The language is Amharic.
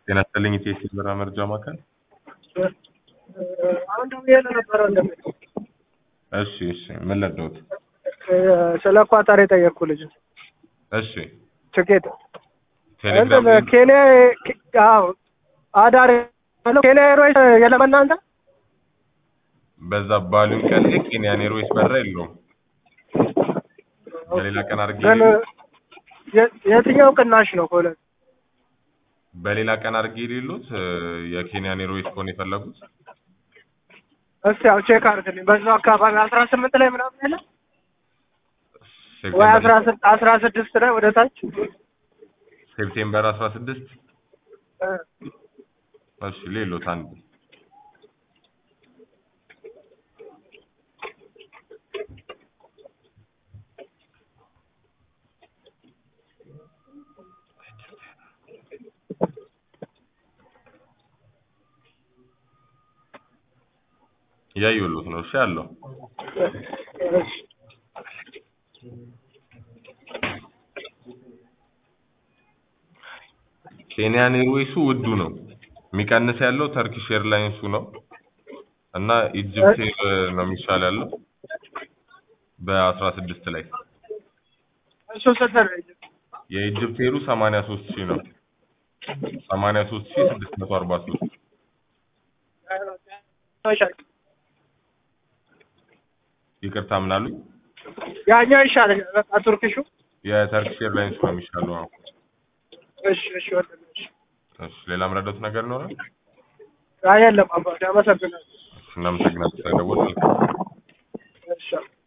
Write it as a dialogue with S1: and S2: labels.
S1: ጤና ይስጥልኝ ኢቲኤስ የበረራ መረጃ ማዕከል።
S2: አሁን ደውዬ ነበረ ወንድሜ
S1: እሺ እሺ፣ ምን ለደውት?
S2: ስለ ኳታር የጠየቅኩ ልጅ
S1: እሺ
S2: ትኬት
S1: ቴሌግራም
S2: እንትን ኬንያ አዎ አዳር ያለው ኬንያ ኤርዌይስ የለም እናንተ
S1: በዛ ባሉን ቀን ላይ ኬንያን ኤርዌይስ በረራ የለውም። በሌላ ቀን አድርጌ
S2: ግን የ- የትኛው ቅናሽ ነው ከሁለት
S1: በሌላ ቀን አድርጌ የሌሉት የኬንያን ኤርዌይስ ከሆነ የፈለጉት
S2: እስቲ ያው ቼክ አድርግልኝ በዛው አካባቢ አስራ ስምንት ላይ ምናምን የለም ወይ አስራ ስድ- አስራ ስድስት ላይ ወደ ታች
S1: ሴፕቴምበር አስራ ስድስት
S2: እ፣
S1: እሺ ሌሎት አንድ እያየሁሎት ነው። እሺ አለው
S2: እሺ።
S1: ኬንያን ኤርዌይሱ ውዱ ነው። የሚቀንስ ያለው ተርኪሽ ኤርላይንሱ ነው እና ኢጅፕት ኤር ነው የሚሻል ያለው በአስራ ስድስት ላይ
S2: እሱ ስንት ነው?
S1: የኢጅፕት ኤሩ ሰማንያ ሶስት ሺህ ነው። ሰማንያ ሶስት ሺህ ስድስት መቶ አርባ ሶስት ይቅርታ ምናሉኝ?
S2: ያኛው ይሻለኛል በቃ ቱርኪሹ
S1: የተርኪሽ ኤርላይንስ ነው የሚሻለው። አሁን
S2: እሺ እሺ ወንድሜ እሺ
S1: እሺ፣ ሌላ ምረዳት ነገር ይኖራል?
S2: አይ የለም አባቴ አመሰግናለሁ
S1: እሺ፣ እናመሰግናለን ስለደወልን።
S2: እሺ